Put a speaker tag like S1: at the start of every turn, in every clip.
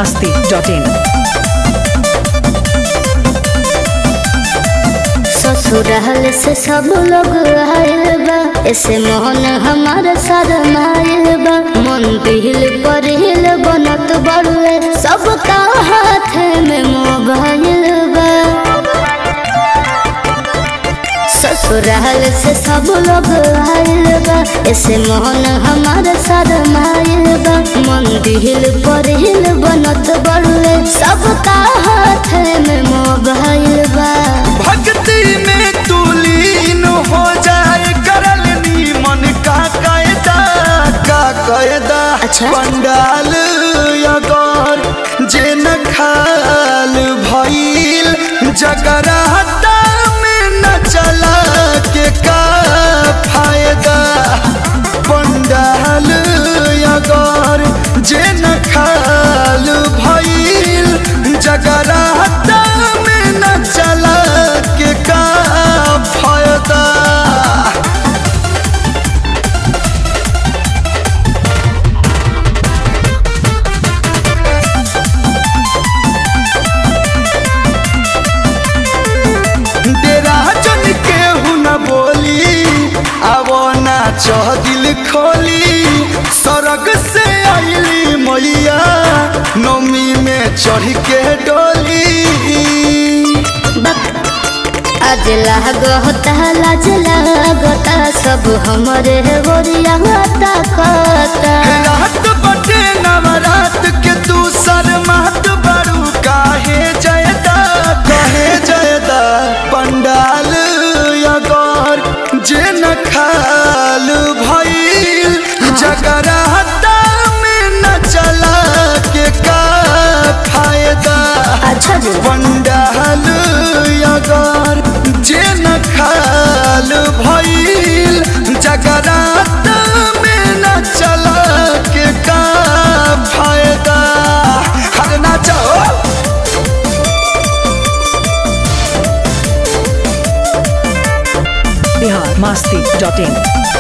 S1: masti.in
S2: ससुराल से सब लोग आयल बा ऐसे मोहन हमार शरमायल बा मन दिल पर हिल बनत बड़ुए सबका हाथ में मोबाइल बा ससुराल से सब लोग आयल बा ऐसे मोहन हमार शरमायल बा मन दिल पर हिल बनत बड़ुए सबका हाथ में मोबाइल बा
S3: भक्ति में तू लीन हो जाए करल मन का कायदा का कायदा
S2: अच्छा।
S3: पंडाल अगर जे न खाल भइल जगराता में न चला के का फायदा पंडाल अगर जे न खाल भइल जगराता में न चला के का फायदा डेरा जन केहू न बोली आवो ना चह दिल खोली सरग से आइली मैया नौमी में चढ़ के डोली
S2: आज लागता लाज लागता सब हमरे गोरिया ताकता
S3: रात बटे नवरात के तू शर्मात बड़ू काहे जयदा काहे जयदा पंडाल अगर जे न खाल भइल जगराता में न चला के का फायदा
S2: अच्छा जी
S3: पंडाल अगर जे न खाल भइल जगराता में न चला के का फायदा हर ना चाहो
S1: Bihar masti.in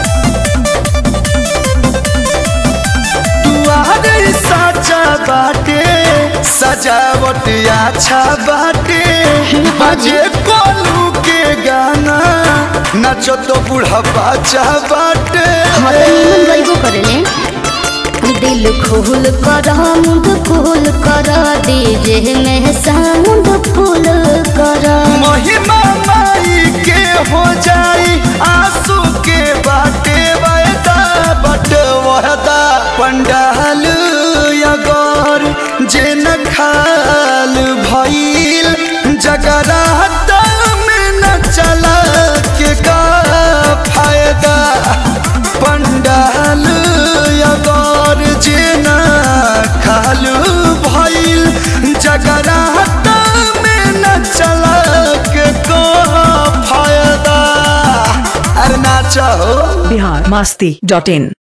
S3: दुआरे साचा बाटे सजावट अच्छा बाटे बजे कोलू के गाना नचो तो बूढ़ा बाचा बाटे
S2: मतलब निमन गईबो करेले दिल खोल कर मुंड फूल कर डीजे में साउंड फूल कर
S3: महिमा माई के हो जाई आंसू के बाटे वायदा बट वहदा पंडाल अगर जे न खाल भइल जगराता में न चला के का फायदा पंडाल अगर जे न खाल भइल जगराता में न चला के का फायदा अरे ना चाहो
S1: Bihar masti.in